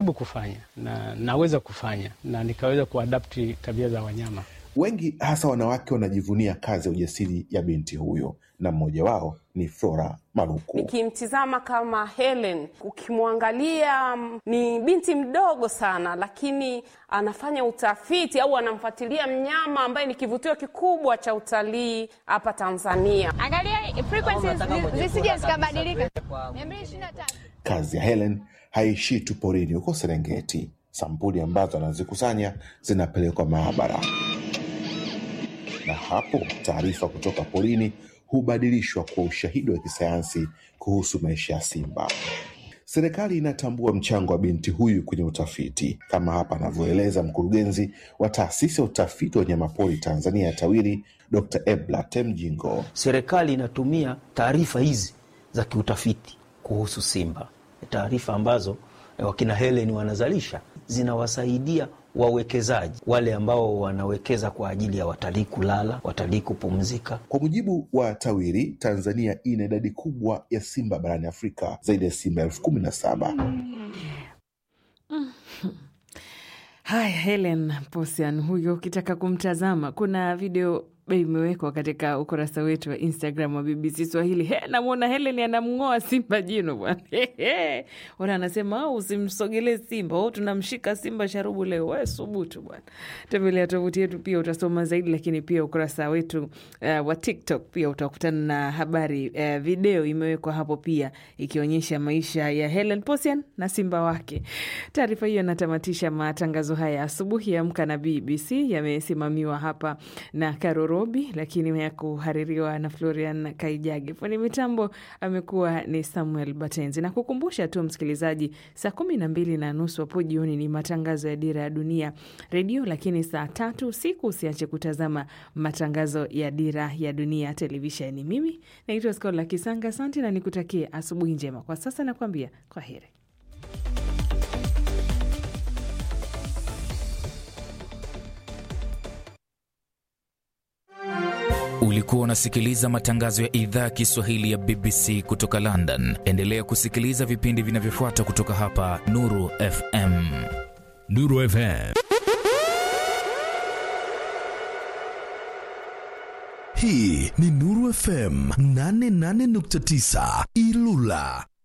nimejaribu kufanya na naweza kufanya na nikaweza kuadapti tabia za wanyama. Wengi hasa wanawake wanajivunia kazi ya ujasiri ya binti huyo, na mmoja wao ni Flora Maluku. Nikimtizama kama Helen, ukimwangalia mm, ni binti mdogo sana, lakini anafanya utafiti au anamfuatilia mnyama ambaye ni kivutio kikubwa cha utalii hapa Tanzania. Angalia frequencies zi- zisije zikabadilika. 223. Kazi ya Helen haishii tu porini huko Serengeti. Sampuli ambazo anazikusanya zinapelekwa maabara, na hapo taarifa kutoka porini hubadilishwa kwa ushahidi wa kisayansi kuhusu maisha ya simba. Serikali inatambua mchango wa binti huyu kwenye utafiti, kama hapa anavyoeleza mkurugenzi wa taasisi ya utafiti wa wanyamapori Tanzania TAWIRI, Dr. Ebla Temjingo. Serikali inatumia taarifa hizi za kiutafiti kuhusu simba, taarifa ambazo eh, wakina Helen wanazalisha zinawasaidia wawekezaji wale ambao wanawekeza kwa ajili ya watalii kulala, watalii kupumzika. Kwa mujibu wa TAWIRI, Tanzania ina idadi kubwa ya simba barani Afrika, zaidi ya simba elfu kumi na saba. Haya, Helen Posian huyo, ukitaka kumtazama kuna video imewekwa katika ukurasa wetu wa Instagram wa BBC Swahili. He, namwona Helen anamng'oa simba jino bwana. Wana anasema au usimsogelee simba au tunamshika simba sharubu leo. We subutu bwana. Tembelea tovuti yetu pia utasoma zaidi, lakini pia ukurasa wetu uh, wa TikTok pia utakutana na habari uh, video imewekwa hapo pia ikionyesha maisha ya Helen Posian na simba wake. Taarifa hiyo inatamatisha matangazo haya asubuhi ya Amka na BBC. Yamesimamiwa hapa na Karo Robi, lakini ya kuhaririwa na Florian Kaijage. Fundi mitambo amekuwa ni Samuel Batenzi, na kukumbusha tu msikilizaji, saa kumi na mbili na nusu hapo jioni ni matangazo ya Dira ya Dunia redio, lakini saa tatu usiku usiache kutazama matangazo ya Dira ya Dunia televisheni. Mimi naitwa Skola Kisanga, asante na nikutakie asubuhi njema. Kwa sasa nakuambia kwa heri. Ulikuwa unasikiliza matangazo ya idhaa ya Kiswahili ya BBC kutoka London. Endelea kusikiliza vipindi vinavyofuata kutoka hapa Nuru FM. Nuru FM. Hii ni Nuru FM 88.9 Ilula.